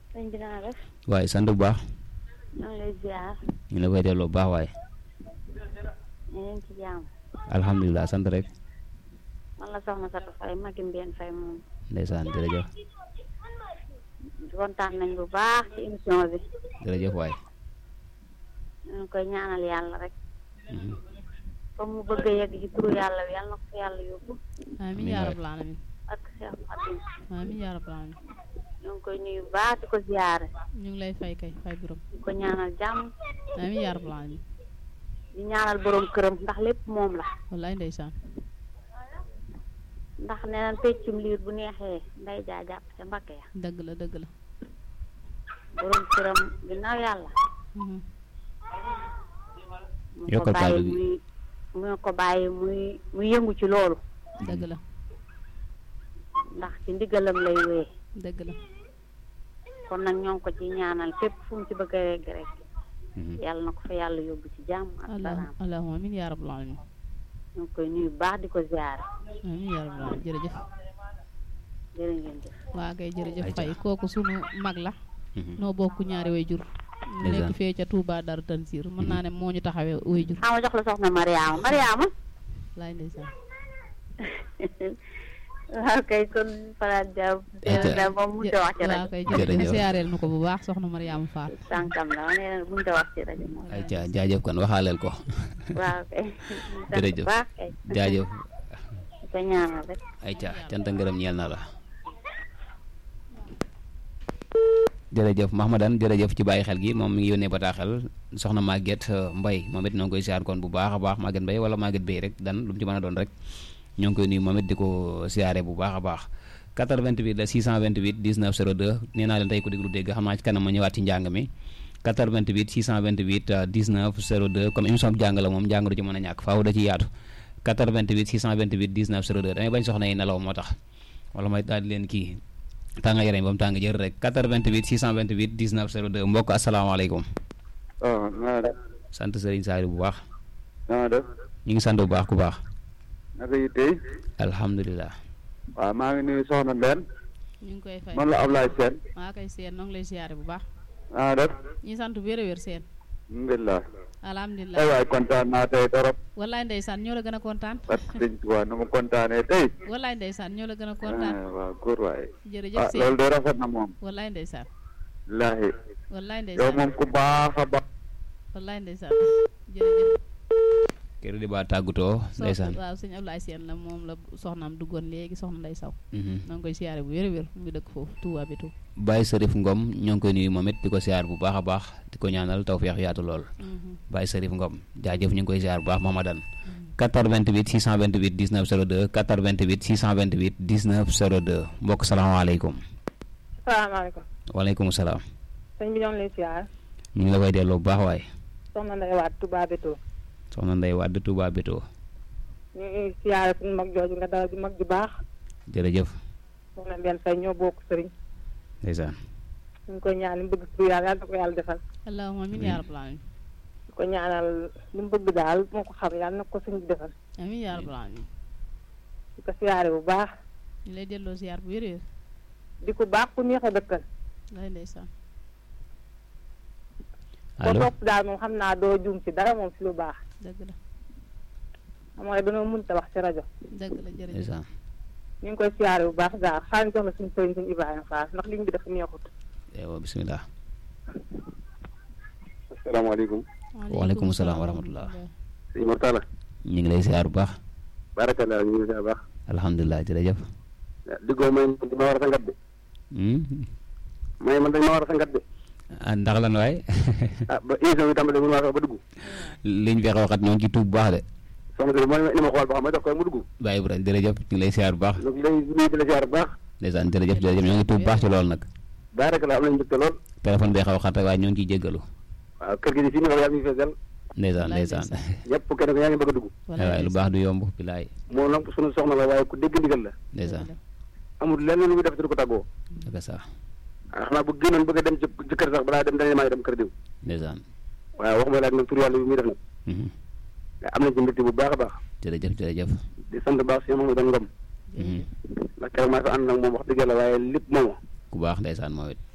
sëñ bi naa def waaye sant bu baax ñoo ngi lay ziar ñu la koy delloo bu baax waaye ñu ngi ci jàmm alhamdulilah sant rek man la soxna Satou Faye magi Mbène Faye moom ndeysaan jërëjëf kontaan nañ bu baax ci émission bi jërëjëf waaye ñu ngi koy ñaanal yàlla rek Mhm. fa mu bëgg a yegg ci turu yàlla bi yàlla na ko fa yàlla yóbbu amiin Amiin yaa waay. rabbal alamin ak Cheikh Fatim amiin yaa rabbal alamin ñu ngi koy nuyu bu baax di ko ziare ñu ngi lay fay kay fay borom di ko ñaanal jàmm amiin yaa rabbal alamin di ñaanal borom këram ndax lépp moom la wallaay ndeysaan ndax nee nañ peccum liir bu neexee nday jaa jàpp ca mbakke ya dëgg la dëgg la borom këram ginnaaw yàlla Mhm. mu ko Yokkal bàyyi kàddu gi. muy mu ko bàyyi muy muy yëngu ci loolu dëgg la ndax ci ndigalam lay wéy dëgg la kon nag ñoo ngi ko ci ñaanal fépp fu mu ci bëgg a regg rek Mhm. yàlla na ko fa yàlla yóbbu ci jàmm ak allah salaam allahumma amiin yaa rabbal alamin ñu ngi koy nuyu bu baax di ko ziare amiin yaa rabbal alamin jërëjëf jërë ngeen jëf waa kay jërëjëf Ayca. fay kooku sunu mag la Mhm. noo bokk ñaari way jur mu nekk Ndeysaan. fee ca Touba Dar Tanzir mën naa ne moo ñu taxawee way jur xama jox la soxna Mariama Mariama laay ndeysaan waaw kay kon Fara Dia Ayca. da moom mënut a wax ci waa rajo kay Jërëjëf. jërëjëf siyaareel nu ko bu baax soxna Mariama Fall sànkam la nee na mënut a wax ci rajo moom ay ca jaajëf kon waxaaleel ko waaw kay Jërëjëf. baax kay jaajëf di ko ñaanal rek ay ca cant ak ngërëm ñeel na la jërëjëf Mahmadan jërëjëf ci bàyyi xel gi moom mi ngi yónnee bataaxel soxna Maguette euh, Mbaye moom it ñoo ngi koy siyaar kon bu baax a baax Maguette Mbaye wala Maguette Bey rek dan lu mu ci mën a doon rek ñoo ngi koy nuyu moom it di ko siyaare bu baax a baax 88 la 628 19 02 nee naa leen tey ku déglu dégg xam naa ci kanam ma ñëwaat ci njàng mi 88 628 euh, 19 02 comme émission bi jàng la moom njàng du ci mën a ñàkk faaw da ci yaatu 88 628 19 02 damay bañ soxna yi nelaw moo tax wala may daal di leen kii tàng yaram ba mu tàng jër rek 88 628 19 02 mbokk asalaamaaleykum waaw naa def sant Serigne Saliou bu baax naa def ñu ngi sant bu baax ku baax naka yi tey alhamdulilah waaw maa ngi nuyu soxna Mbène ñu ngi koy fay man la Ablaye Sène waa kay seen noo ngi lay siyaare bu baax naa def ñi sant wér a wér seen alhamdulilah alhamdulilah ay waay kontaan naa tey torop wallaay ndeysaan ñoo la gën a kontaan parce que sëñ Tuubaa nu mu kontaanee tey wallaay ndeysaan ñoo la gën a kontaan ah, waaw góor waay jërëjëf ah seen loolu de rafet na moom wallaay ndeysaan laahi wallaay yow ndeysaan moom ku baax a baax wallaay ndeysaan jërëjëf kër di ba tàggutoo ndeysaan waaw sëñ Ablaye Seen la moom la soxnaam duggoon léegi soxna Ndey Saw Mhm. noo ngi koy siyaare bu wér a wér mu ngi dëkk foofu Touba bi tout Baye Serif Ngom ñoo ngi koy nuyu moom it di ko siyaar bu baax a baax di ko ñaanal tawfeex yaatu lool Baye Serif Ngom jaajëf ñu ngi koy siyaar bu baax Mahmadan 88 628 19 02 88 628 19 02 mbokk salaamaaleykum salaamaaleykum waaleykum salaam sëñ bi ñoo ngi lay siyaar ñu ngi la koy delloo bu baax waaye soxna Ndeye Wade Touba Béto soxna Ndeye Wade Touba Béto ñu ngi siyaare suñu mag jooju nga dara ju mag ju baax jërëjëf soxna Mbène Faye ñoo bokk sëriñ ndeysaan ñu ngi koy ñaan li mu bëgg turu yàlla yàlla na ko yàlla defal allahumma amiin yaa rabbal alamin di ko ñaanal li mu bëgg daal moo ko xam yàlla na ko sëñ bi defal amiin yaa rabbal alamin di ko siyaare bu baax ñu lay delloo siyaar bu wér a wér di ko baax ku neex a dëkkal lay ndeysaan ko allo topp daal moom xam naa doo juum ci dara moom ci lu baax dëgg la xam nga dañoo mënta wax ci rajo dëgg la jërëjëf ndeysaan ñu ngi koy siyaare bu baax daal xaaral ñu jox la suñu sëriñ suñu Ibrahima Fall ndax ligne bi dafa neexut ewa bismillah asalaamaaleykum waaleykum salaam wa rahmatullah sëñ Mortala ñu ngi lay siyaar bu baax barakallah ñu ngi siyaar baax alhamdulilah jërëjëf diggoo may di ma war a sangat de Hmm? may man dañ ma war a sangat de ah ndax lan waay ah ba émission bi tàmbali mun maa fexe ba dugg liñ fexe waxat ñoo ngi ci tuub bu baax de soxna si mooy ni ma xool ba xam ma def ko mu dugg Baye Ibrahima jërëjëf ñu ngi lay siyaar bu baax donc lay nuyu di la siyaar bu baax ndeysaan jërëjëf jërëjëf ñoo ngi tuub bu baax ci loolu nag barakallah am nañu mbégte lool téléphone bi xaw a xat rek waaye ñoo ngi ciy jéggalu waaw kër gi di fii ni wax yaa ngi feesal ndeysaan Wallaay ndeysaan ñëpp kenn ko yaa ngi bëgg a dugg waaye lu baax du yomb bilaay moom nag sunu soxna la waaye ku dégg ndigal la ndeysaan amul lenn lu muy def te du ko tàggoo dëgg sax ah xanaa bu génnoon bëgg a dem ci ci kër sax balaa dem dañuy maa ngi dem kër diw ndeysaan waaye waxuma laaj nag tur yàlla bi muy def nag Mhm. mais am nañ ci mbégte bu baax a baax jërëjëf jërëjëf di sant baax si Mamadou Ngom Mhm. ndax keroog maa fi ànd nag moom wax dëgg yàlla waaye lépp moom ku baax ndeysaan moom it